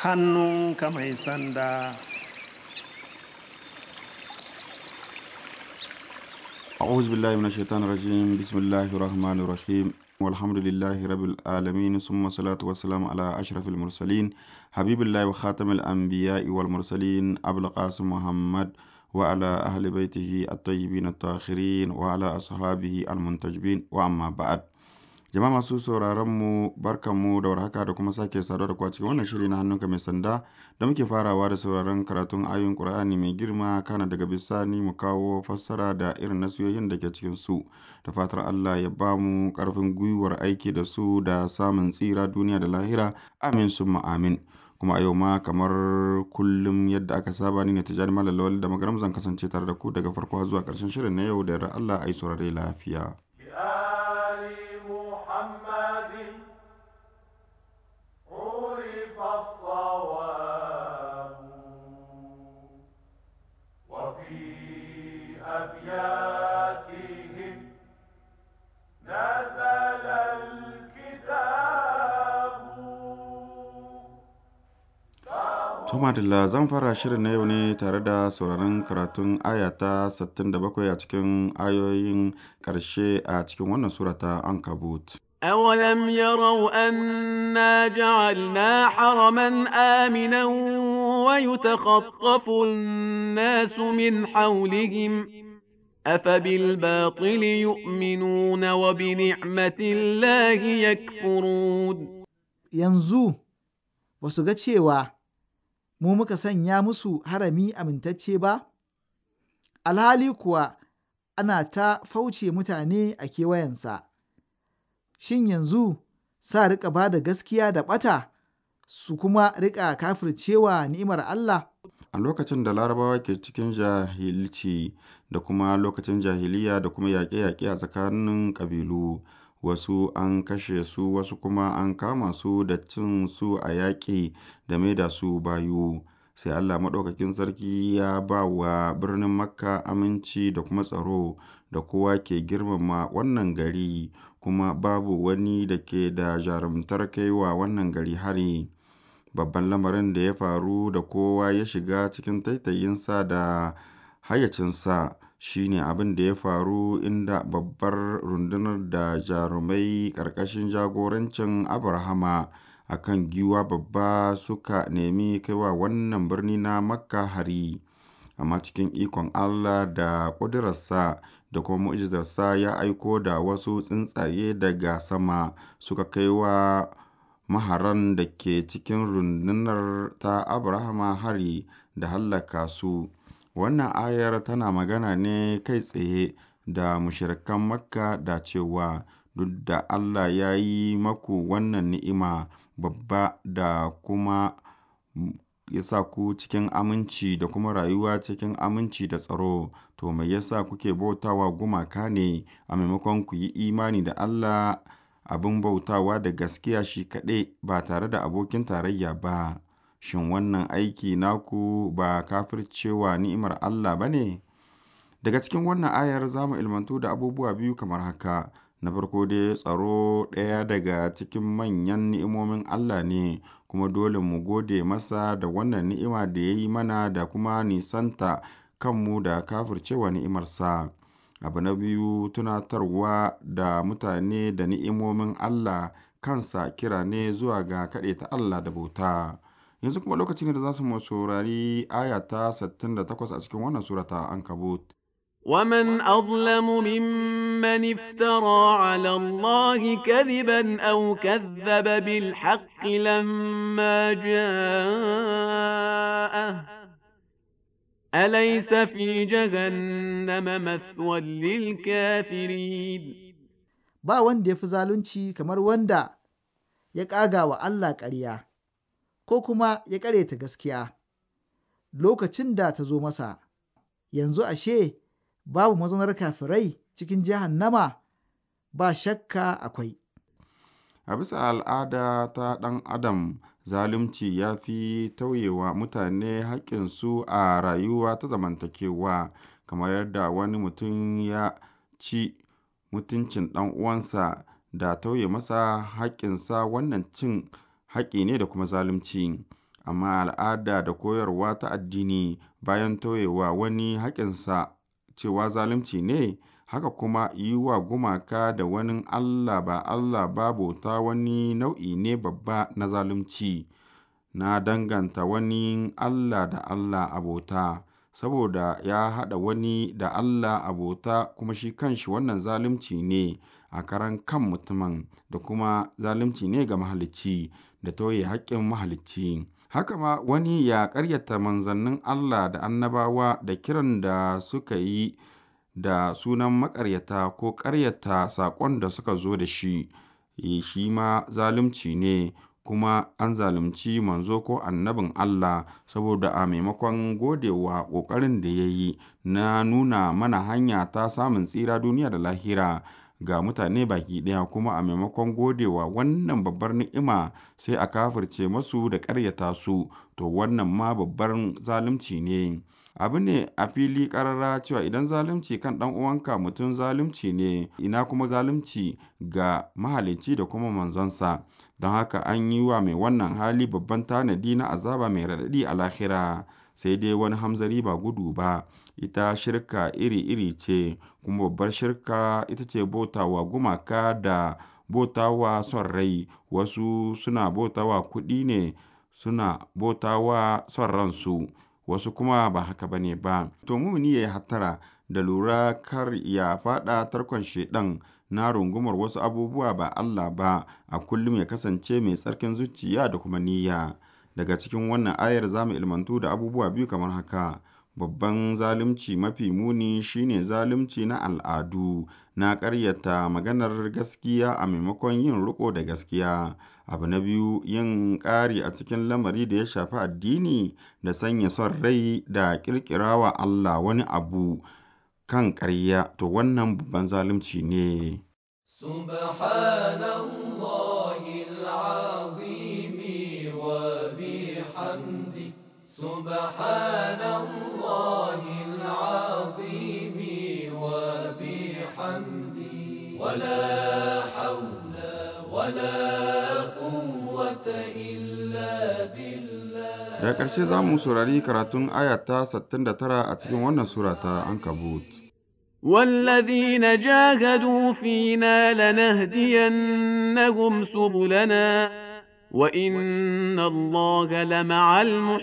hannunka mai sanda أعوذ بالله من الشيطان الرجيم بسم الله الرحمن الرحيم والحمد لله رب العالمين ثم الصلاة والسلام على أشرف المرسلين حبيب الله وخاتم الأنبياء والمرسلين أبو القاسم محمد وعلى أهل بيته الطيبين الطاهرين وعلى أصحابه المنتجبين وأما بعد jama'a masu sauraron mu barkanmu da warhaka da kuma sake saduwa da ku a cikin wannan shiri na hannunka mai sanda da muke farawa da sauraron karatun ayoyin Qur'ani mai girma kana daga bisani mu kawo fassara da irin nasiyoyin da ke cikin su da fatar Allah ya ba mu karfin gwiwar aiki da su da samun tsira duniya da lahira amin summa amin kuma a yau ma kamar kullum yadda aka saba ni ne tijani malalawal da magaram zan kasance tare da ku daga farko zuwa karshen shirin na yau da yarda Allah ai saurare lafiya بآل محمد عرف الصواب وفي أبياتهم نزل الكتاب To madalla zan fara shirin na yau ne tare da sauraron karatun aya ta 67 a cikin ayoyin ƙarshe a cikin wannan sura ta Ankabut. أولم يروا أنا جعلنا حرما آمنا ويتخطف الناس من حولهم أفبالباطل يؤمنون وبنعمة الله يكفرون yanzu ba su ga cewa mu muka sanya musu harami amintacce ba? Alhali kuwa ana ta fauce mutane a kewayensa. Shin yanzu sa riƙa ba da gaskiya da ɓata su kuma riƙa kafircewa ni'imar Allah? A lokacin da larabawa ke cikin jahilci da kuma lokacin jahiliya da kuma yaƙe-yaƙe a tsakanin ƙabilu, wasu an kashe su wasu kuma an kama su da cin su a yaƙi da maida su bayu. Sai Allah Maɗaukakin Sarki ya ba wa birnin Makka aminci da kuma tsaro da kowa ke girmama wannan gari kuma babu wani da ke da jarumtar kai wa wannan gari hari. babban lamarin da ya faru da kowa ya shiga cikin taitayinsa da hayyacinsa shine abin da ya faru inda babbar rundunar da jarumai ƙarƙashin jagorancin abrahama a kan giwa babba suka nemi kaiwa wannan birni na makka hari amma cikin ikon allah da ƙudurarsa da kuma mu'jizarsa ya aiko da wasu tsuntsaye daga sama suka kai wa maharan da ke cikin rundunar ta Abrahama hari da hallaka su. Wannan ayar tana magana ne kai tsaye da mushirikan Makka da cewa duk da Allah ya yi maku wannan ni'ima babba da kuma ya sa ku cikin aminci da kuma rayuwa cikin aminci da tsaro, to mai yasa kuke bautawa gumaka ne a maimakon ku yi imani da Allah abin bautawa da gaskiya shi kaɗai ba tare da abokin tarayya ba, shin wannan aiki naku ba kafircewa ni'imar Allah ba ne? Daga cikin wannan ayar za mu ilmantu da abubuwa biyu kamar haka, na farko dai tsaro ɗaya daga cikin manyan ni'imomin Allah ne, kuma dole mu gode masa da wannan ni'ima da ya yi mana da kuma nisanta kanmu da kafircewa ni'imarsa. abu na biyu tunatarwa da mutane da ni'imomin Allah kansa kira ne zuwa ga kaɗaita Allah da bauta yanzu kuma lokacin da za su mu saurari aya ta 68 a cikin wannan surata ankabut ومن أظلم ممن افترى على الله كذبا أو كذب بالحق لما جاءه أليس في جهنم مثوى للكافرين Ba wanda ya fi zalunci kamar wanda ya ƙaga wa Allah ƙarya, ko kuma ya ƙareta gaskiya lokacin da ta zo masa, yanzu ashe babu mazaunar kafirai cikin jahannama ba shakka akwai. a bisa al'ada ta ɗan adam zalunci ya fi tauyewa mutane haƙƙinsu a rayuwa ta zamantakewa kamar yadda wani mutum ya ci mutuncin ɗan uwansa da tauye masa haƙƙinsa wannan cin haƙƙi ne da kuma zalunci amma al'ada da koyarwa ta addini bayan toyewa wani haƙƙinsa cewa zalunci ne haka kuma yi wa gumaka da wani Allah ba Allah ba bauta wani nau'i ne babba na zalunci na danganta wani Allah da Allah abota saboda ya haɗa wani da Allah abota kuma shi kanshi wannan zalunci ne a karan kan mutumin da kuma zalunci ne ga mahalicci da toye haƙƙin mahalicci haka ma wani ya ƙaryata manzannin Allah da annabawa da kiran da suka yi da sunan maƙaryata ko ƙaryata saƙon da suka zo da shi shi ma zalunci ne kuma an zalunci manzo ko annabin Allah saboda a maimakon godewa ƙoƙarin da ya yi na nuna mana hanya ta samun tsira duniya da lahira ga mutane baki ɗaya kuma a maimakon godewa wannan babbar ni'ima sai a kafirce masu da ƙaryata su to wannan ma babbar zalunci ne abu ne a fili ƙarara cewa idan zalunci kan ɗan uwanka mutum zalunci ne ina kuma zalunci ga mahalicci da kuma manzonsa don haka an yi wa mai wannan hali babban tanadi na azaba mai raɗaɗi a lahira sai dai wani hamzari ba gudu ba ita shirka iri-iri ce kuma babbar shirka ita ce bautawa gumaka da bautawa son rai wasu suna bautawa kuɗi ne suna bautawa son ransu wasu kuma ba haka bane ba to mumuni ya yi hattara da lura kar ya fada tarkon shedan na rungumar wasu abubuwa ba Allah ba a kullum ya kasance mai tsarkin zuciya da kuma niyya daga cikin wannan ayar zamu ilmantu da abubuwa biyu kamar haka babban zalunci mafi muni shine zalunci na al'adu na ƙaryata maganar gaskiya a maimakon yin riko da gaskiya abu na biyu yin ƙari a cikin lamari da ya shafi addini da sanya son rai da ƙirƙirawa Allah wani abu kan ƙarya to wannan babban zalunci ne سبحان الله العظيم وبحمده سبحان الله العظيم وبحمده ولا حول ولا قوة إلا بالله da ƙarshe za mu saurari karatun ayata 69 a cikin wannan sura ta ankabut والذين جاهدوا فينا لنهدينهم سبلنا وإن الله لمع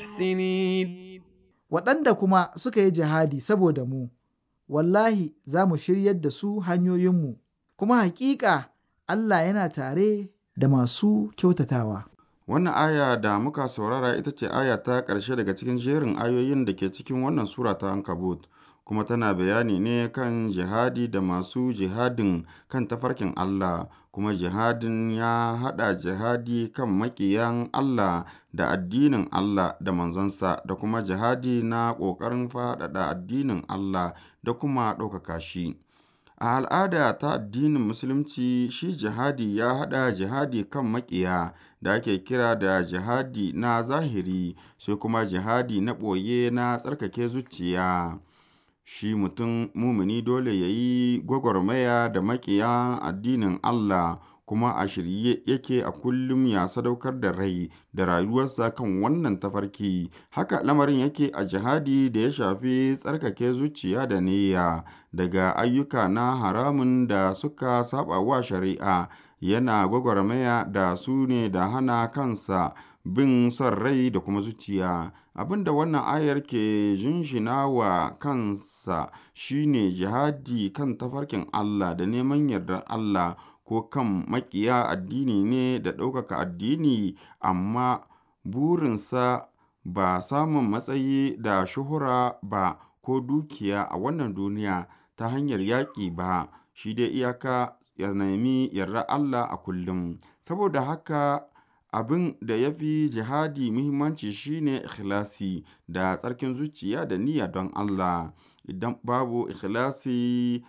المحسنين waɗanda kuma suka yi jihadi saboda mu, wallahi za mu shiryar da su hanyoyinmu, kuma hakika Allah yana tare da masu kyautatawa. Wannan aya da muka saurara ita ce aya ta ƙarshe daga cikin jerin ayoyin da ke cikin wannan sura ta Ankabut, kuma tana bayani ne kan jihadi da masu jihadin kan tafarkin Allah, kuma jihadin ya haɗa jihadi kan maƙiyan Allah da addinin Allah da manzansa da kuma jihadi na ƙoƙarin faɗaɗa addinin Allah da kuma ɗaukaka shi. A al'ada ta addinin Musulunci shi jihadi ya haɗa jihadi kan maƙiya da ake kira da jihadi na zahiri sai kuma jihadi na ɓoye na tsarkake zuciya. Shi mutum mumuni dole ya yi gwagwarmaya da maƙiya addinin Allah kuma a shirye yake a kullum ya sadaukar da rai da rayuwarsa kan wannan tafarki haka lamarin yake a jihadi da ya shafi tsarkake zuciya da niyya daga ayyuka na haramun da suka saba wa shari'a yana gwagwarmaya da su ne da hana kansa bin son rai da kuma zuciya abinda wannan ayar ke jinjina wa kansa shine jihadi kan tafarkin Allah da neman yardar Allah ko kan makiya addini ne da ɗaukaka addini amma burinsa ba samun matsayi da shuhura ba ko dukiya a wannan duniya ta hanyar yaƙi ba shi dai iyaka ya nemi yarda Allah a kullum saboda haka abin da ya fi jihadi muhimmanci shine ikhlasi da tsarkin zuciya da niyya don Allah idan babu ikhlasi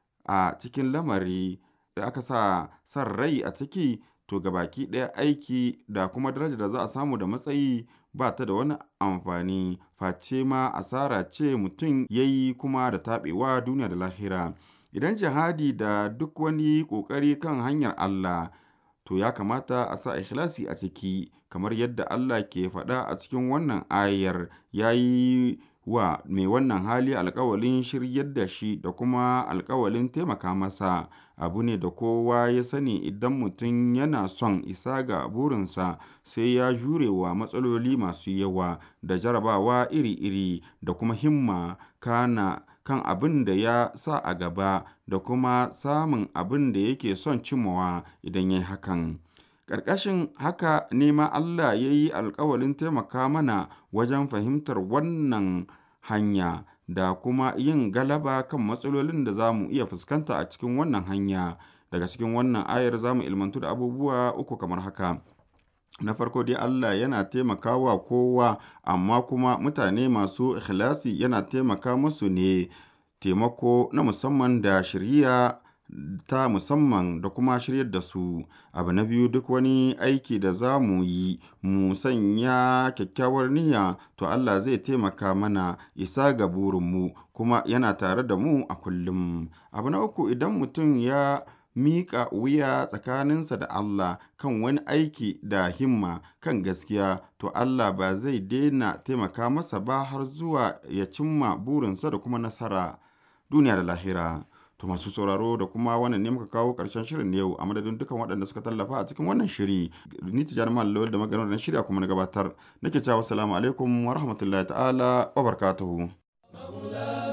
a cikin lamari da aka sa san rai a ciki to baki ɗaya aiki da kuma daraja da za a samu da matsayi ba ta da wani amfani face ma asara ce mutum ya yi kuma da taɓewa duniya da lahira idan jihadi da duk wani ƙoƙari kan hanyar Allah to to ya kamata a sa ikhlasi a ciki kamar yadda Allah ke faɗa a cikin wannan ayar ya yi wa mai wannan hali alkawalin shiryar da shi da kuma alkawalin taimaka masa abu ne da kowa ya sani idan mutum yana son isa ga burinsa sai ya jure wa matsaloli masu yawa da jarabawa iri-iri da kuma himma kana kan abin da ya sa a gaba da kuma samun abin da yake son cimmawa idan ya yi hakan. Ƙarƙashin haka ne ma Allah ya yi alkawalin taimaka mana wajen fahimtar wannan hanya da kuma yin galaba kan matsalolin da za mu iya fuskanta a cikin wannan hanya. Daga cikin wannan ayar za mu ilmantu da abubuwa uku kamar haka. Na farko dai Allah yana taimakawa kowa amma kuma mutane masu ikhlasi yana taimaka musu ne taimako na musamman da shirya ta musamman da kuma shiryar da su. Abu na biyu duk wani aiki da za mu yi mu sanya kyakkyawar niyya to Allah zai taimaka mana isa ga burinmu kuma yana tare da mu a kullum. Abu na uku idan mutum ya miƙa wuya tsakaninsa da Allah kan wani aiki da himma kan gaskiya to Allah ba zai daina taimaka masa ba har zuwa ya cimma burinsa da kuma nasara duniya da lahira. To masu sauraro da kuma wannan ne muka kawo ƙarshen shirin na yau a madadin dukkan waɗanda suka tallafa a cikin wannan shiri. Ni Tijjani Mallam da maganar da shirya kuma na gabatar. Nake cewa assalamu alaikum wa rahmatullahi ta'ala wa barakatuhu.